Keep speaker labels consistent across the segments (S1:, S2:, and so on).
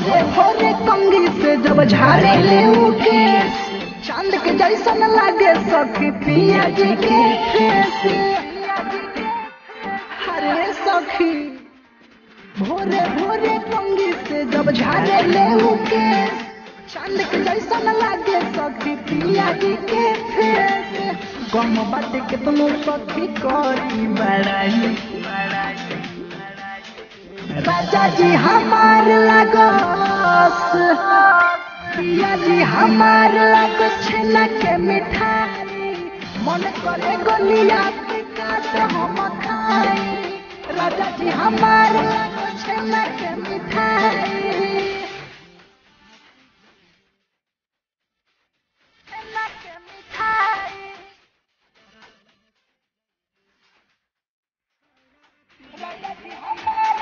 S1: भोरे भोरे कंगी से जब झाड़े ले उके चांद के जैसन लागे सखी पिया जी के फेस हरे सखी भोरे भोरे कंगी से जब झाड़े ले उके चांद के जैसन लागे सखी पिया जी के फेस गम बाटे के तुम सखी करी बड़ाई राजा जी हमार लगस पिया जी हमार लगस छेना के मिठाई मन करे गलिया के काट हम खाई राजा जी हमार लगस छेना के मिठाई छेना के मिठाई राजा जी हमार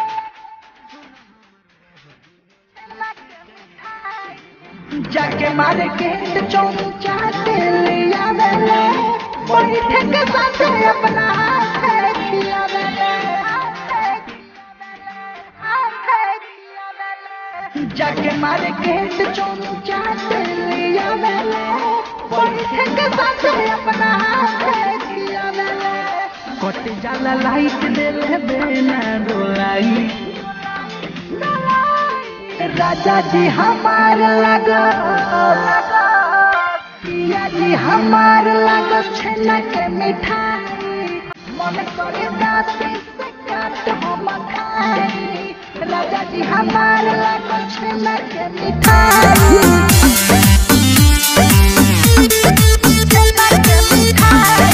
S1: जाके मारे के चौचा के लिया बेले बैठे के साथ अपना हाथ खिया बेले जाके मारे के चौचा के लिया बेले बैठे के साथ अपना हाथ खिया बेले कट जाला लाइट देले बेना डोलाई राजा जी हमार लगा पिया जी हमार लगा छेना के मिठाई मन करे दाती से काट हम खाई राजा जी हमार लगा छेना के मिठाई छेना के मिठाई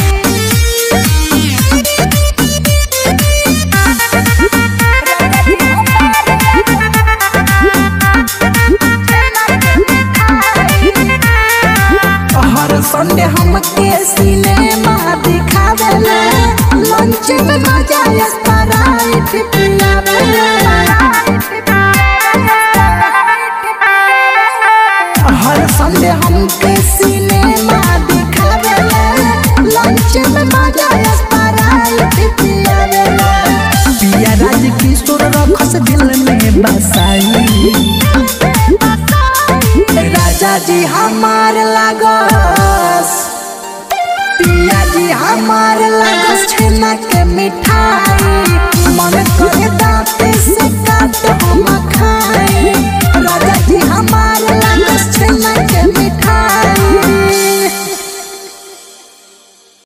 S1: हर संडे हम के सिनेमा दिखावेले लंच में मजा स्प्राइट पियावेले हर संडे हम के सिनेमा दिखावेले लंच में मजा स्प्राइट पियावेले पिया राज किशोर रखस दिल में बसाई राजा जी हमार लागस पिया जी हमार लागस छेना के मिठाई मन करे दाते